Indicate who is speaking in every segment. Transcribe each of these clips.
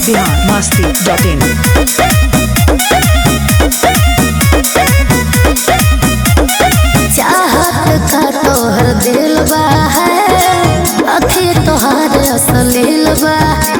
Speaker 1: Bihar Masti dot in
Speaker 2: चाहत का तोहर दिल बा है अखी तोहर असलील बा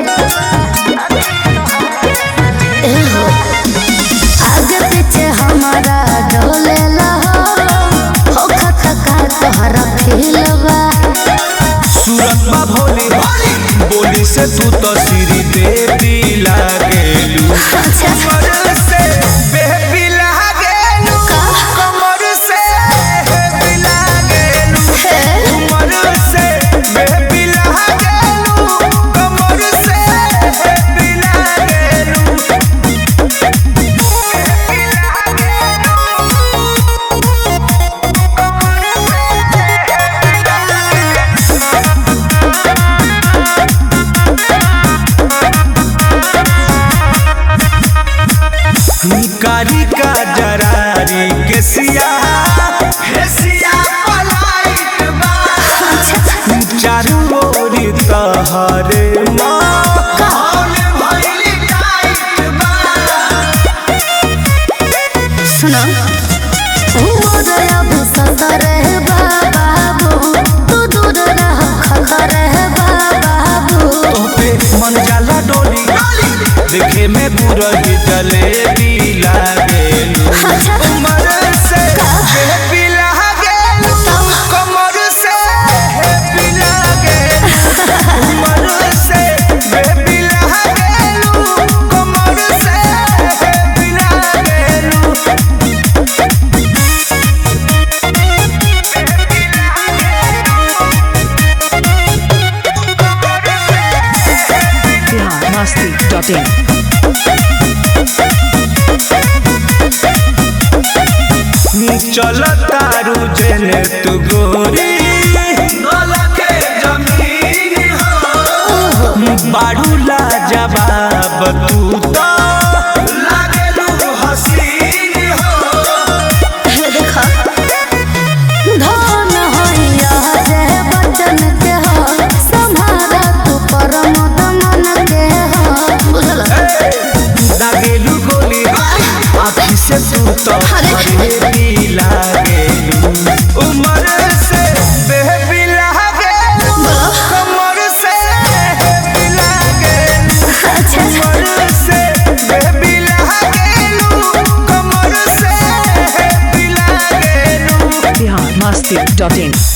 Speaker 2: एहो, आगे पीछे हमारा डोले हो हो खत का तोहरा फील बा
Speaker 3: सूरत बा भोली बोली से तू तो सिरी देवी लागेलू कमर से बेबी लागेलू कमर से बेबी लागेलू कमर से बेबी लागेलू कमर से बेबी लागेलू कारी का जरारी के सिया हे सिया पलाइत बा चारू ओरी तहरे माहौल भइल टाइट बा
Speaker 2: सुनो मोदया बसंत रहे बाबू तू दूर रह खखर है बाबू
Speaker 3: पे मन जाला डोली देखे में बुरही जलेबी लागेलू
Speaker 2: अच्छा।
Speaker 3: उमर से बेबी लागेलू कमर से बेबी लागेलू उमर से बेबी लागेलू कमर से बेबी लागेलू
Speaker 1: बिहार मस्ती डॉट इन
Speaker 3: चल तारू जेने तू गोरी के जमीन हो बाड़ू ला जवाब तू तो लागेलू हसीन हो
Speaker 2: देखा धन होइया जे बचन के हो संभारा तू परम दमन के हो बुझल
Speaker 3: लागेलू गोली आँखी से तू तो
Speaker 2: अरे।
Speaker 3: हरेबी लागेलू उमर से बेबी लागेलू कमर से बेबी लागेलू
Speaker 2: अच्छा
Speaker 3: कमर से बेबी लागेलू कमर से बेबी लागेलू
Speaker 1: बिहार मस्ती डॉट इन